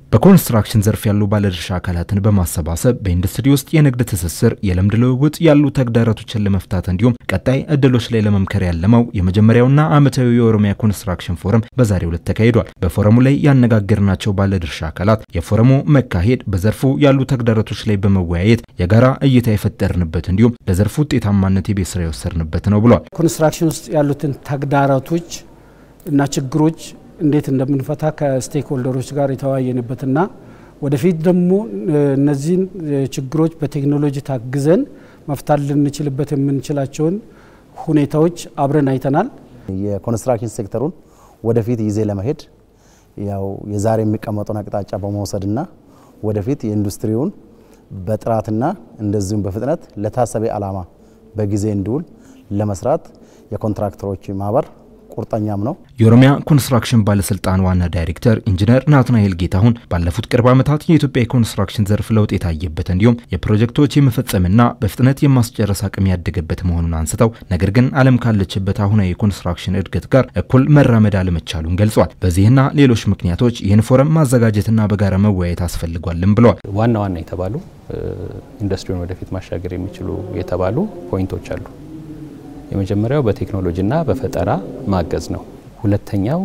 በኮንስትራክሽን ዘርፍ ያሉ ባለድርሻ አካላትን በማሰባሰብ በኢንዱስትሪ ውስጥ የንግድ ትስስር፣ የልምድ ልውውጥ ያሉ ተግዳሮቶችን ለመፍታት እንዲሁም ቀጣይ እድሎች ላይ ለመምከር ያለመው የመጀመሪያውና ዓመታዊ የኦሮሚያ ኮንስትራክሽን ፎረም በዛሬው ዕለት ተካሂዷል። በፎረሙ ላይ ያነጋገርናቸው ባለድርሻ አካላት የፎረሙ መካሄድ በዘርፉ ያሉ ተግዳሮቶች ላይ በመወያየት የጋራ እይታ የፈጠርንበት እንዲሁም ለዘርፉ ውጤታማነት የቤት ስራ የወሰድንበት ነው ብሏል። ኮንስትራክሽን ውስጥ ያሉትን ተግዳሮቶች እና ችግሮች እንዴት እንደምንፈታ ከስቴክ ሆልደሮች ጋር የተወያየንበትና ወደፊት ደግሞ እነዚህን ችግሮች በቴክኖሎጂ ታግዘን መፍታት ልንችልበት የምንችላቸውን ሁኔታዎች አብረን አይተናል። የኮንስትራክሽን ሴክተሩን ወደፊት ይዜ ለመሄድ ያው የዛሬ የሚቀመጠውን አቅጣጫ በመውሰድና ወደፊት የኢንዱስትሪውን በጥራትና እንደዚሁም በፍጥነት ለታሰበ ዓላማ በጊዜ እንዲውል ለመስራት የኮንትራክተሮች ማህበር ቁርጠኛም ነው። የኦሮሚያ ኮንስትራክሽን ባለስልጣን ዋና ዳይሬክተር ኢንጂነር ናትናኤል ጌታሁን ባለፉት ቅርብ ዓመታት የኢትዮጵያ የኮንስትራክሽን ዘርፍ ለውጥ የታየበት እንዲሁም የፕሮጀክቶች የመፈጸምና በፍጥነት የማስጨረስ አቅም ያደገበት መሆኑን አንስተው ነገር ግን ዓለም ካለችበት አሁናዊ የኮንስትራክሽን እድገት ጋር እኩል መራመድ አለመቻሉን ገልጿል። በዚህና ሌሎች ምክንያቶች ይህን ፎረም ማዘጋጀትና በጋራ መወያየት አስፈልጓልም ብለዋል። ዋና ዋና የተባሉ ኢንዱስትሪውን ወደፊት ማሻገር የሚችሉ የተባሉ ፖይንቶች አሉ። የመጀመሪያው በቴክኖሎጂና በፈጠራ ማገዝ ነው። ሁለተኛው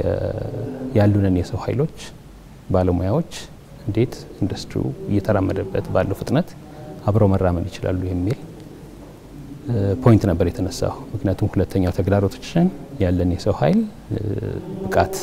ያሉንን የሰው ኃይሎች ባለሙያዎች እንዴት ኢንዱስትሪው እየተራመደበት ባለው ፍጥነት አብረው መራመድ ይችላሉ የሚል ፖይንት ነበር የተነሳው። ምክንያቱም ሁለተኛው ተግዳሮቶችን ያለን የሰው ኃይል ብቃት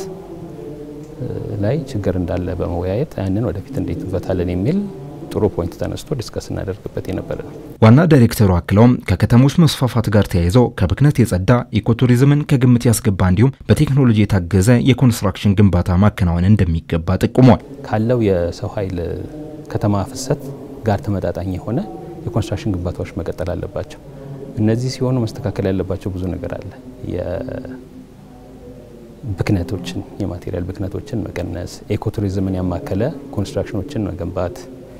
ላይ ችግር እንዳለ በመወያየት ያንን ወደፊት እንዴት እንፈታለን የሚል ጥሩ ፖይንት ተነስቶ ዲስከስ እናደርግበት የነበረ ነው። ዋና ዳይሬክተሩ አክለውም ከከተሞች መስፋፋት ጋር ተያይዘው ከብክነት የጸዳ ኢኮቱሪዝምን ከግምት ያስገባ እንዲሁም በቴክኖሎጂ የታገዘ የኮንስትራክሽን ግንባታ ማከናወን እንደሚገባ ጠቁሟል። ካለው የሰው ኃይል ከተማ ፍሰት ጋር ተመጣጣኝ የሆነ የኮንስትራክሽን ግንባታዎች መቀጠል አለባቸው። እነዚህ ሲሆኑ መስተካከል ያለባቸው ብዙ ነገር አለ። ብክነቶችን የማቴሪያል ብክነቶችን መቀነስ፣ ኢኮቱሪዝምን ያማከለ ኮንስትራክሽኖችን መገንባት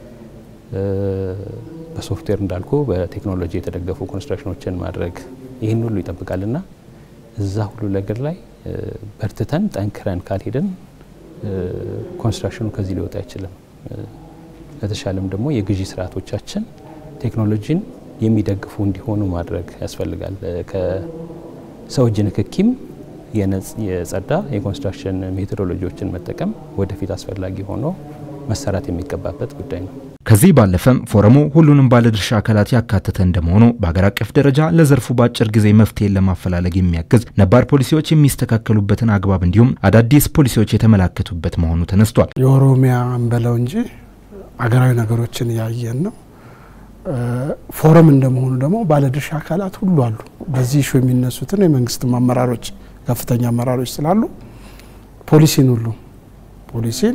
በሶፍትዌር እንዳልኩ በቴክኖሎጂ የተደገፉ ኮንስትራክሽኖችን ማድረግ ይህን ሁሉ ይጠብቃልና እዛ ሁሉ ነገር ላይ በርትተን ጠንክረን ካልሄድን ኮንስትራክሽኑ ከዚህ ሊወጣ አይችልም። ለተሻለም ደግሞ የግዢ ስርዓቶቻችን ቴክኖሎጂን የሚደግፉ እንዲሆኑ ማድረግ ያስፈልጋል። ከሰው እጅ ንክኪም የጸዳ የኮንስትራክሽን ሜቶዶሎጂዎችን መጠቀም ወደፊት አስፈላጊ ሆኖ መሰራት የሚገባበት ጉዳይ ነው። ከዚህ ባለፈም ፎረሙ ሁሉንም ባለድርሻ አካላት ያካተተ እንደመሆኑ በሀገር አቀፍ ደረጃ ለዘርፉ በአጭር ጊዜ መፍትሄን ለማፈላለግ የሚያግዝ ነባር ፖሊሲዎች የሚስተካከሉበትን አግባብ እንዲሁም አዳዲስ ፖሊሲዎች የተመላከቱበት መሆኑ ተነስቷል። የኦሮሚያ እንበለው እንጂ አገራዊ ነገሮችን ያየን ነው። ፎረም እንደመሆኑ ደግሞ ባለድርሻ አካላት ሁሉ አሉ። በዚህ ኢሹ የሚነሱትን የመንግስትም አመራሮች ከፍተኛ አመራሮች ስላሉ ፖሊሲን ሁሉ ፖሊሲን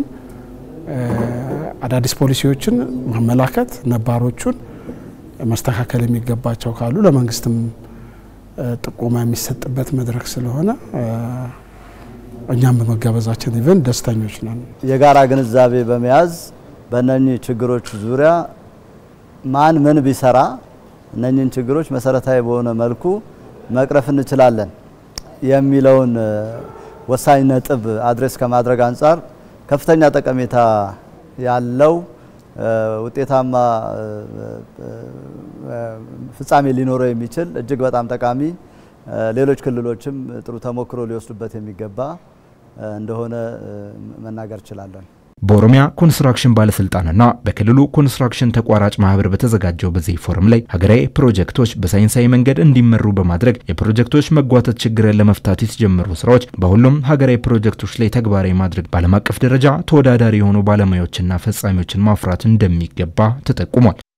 አዳዲስ ፖሊሲዎችን ማመላከት ነባሮቹን መስተካከል የሚገባቸው ካሉ ለመንግስትም ጥቆማ የሚሰጥበት መድረክ ስለሆነ እኛም በመጋበዛችን ኢቨን ደስተኞች ነን። የጋራ ግንዛቤ በመያዝ በእነኚህ ችግሮች ዙሪያ ማን ምን ቢሰራ እነኚህን ችግሮች መሰረታዊ በሆነ መልኩ መቅረፍ እንችላለን የሚለውን ወሳኝ ነጥብ አድሬስ ከማድረግ አንጻር ከፍተኛ ጠቀሜታ ያለው ውጤታማ ፍጻሜ ሊኖረው የሚችል እጅግ በጣም ጠቃሚ ሌሎች ክልሎችም ጥሩ ተሞክሮ ሊወስዱበት የሚገባ እንደሆነ መናገር እችላለሁ። በኦሮሚያ ኮንስትራክሽን ባለስልጣንና በክልሉ ኮንስትራክሽን ተቋራጭ ማህበር በተዘጋጀው በዚህ ፎረም ላይ ሀገራዊ ፕሮጀክቶች በሳይንሳዊ መንገድ እንዲመሩ በማድረግ የፕሮጀክቶች መጓተት ችግርን ለመፍታት የተጀመሩ ስራዎች በሁሉም ሀገራዊ ፕሮጀክቶች ላይ ተግባራዊ ማድረግ በዓለም አቀፍ ደረጃ ተወዳዳሪ የሆኑ ባለሙያዎችና ፈጻሚዎችን ማፍራት እንደሚገባ ተጠቁሟል።